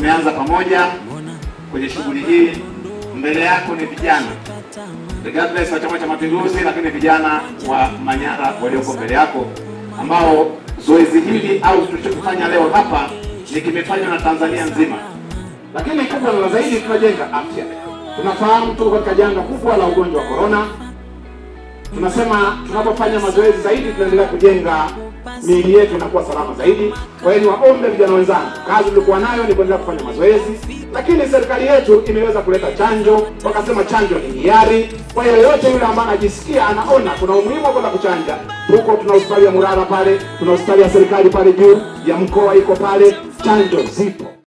tumeanza pamoja kwenye shughuli hii. Mbele yako ni vijana regardless wa Chama cha Mapinduzi, lakini vijana wa Manyara walioko mbele yako ambao zoezi hili au tulichokifanya leo hapa ni kimefanywa na Tanzania nzima, lakini kubwa na zaidi tunajenga afya. Tunafahamu tuko katika janga kubwa la ugonjwa wa corona. Tunasema tunapofanya mazoezi zaidi, tunaendelea kujenga miili yetu inakuwa salama zaidi. Kwa hiyo niwaombe vijana wenzangu, kazi tulikuwa nayo ni kuendelea kufanya mazoezi, lakini serikali yetu imeweza kuleta chanjo, wakasema chanjo ni hiari. Kwa hiyo yoyote yule ambaye anajisikia anaona kuna umuhimu wa kwenda kuchanja, huko tuna hospitali ya Murara pale, tuna hospitali ya serikali pale juu ya mkoa iko pale, chanjo zipo.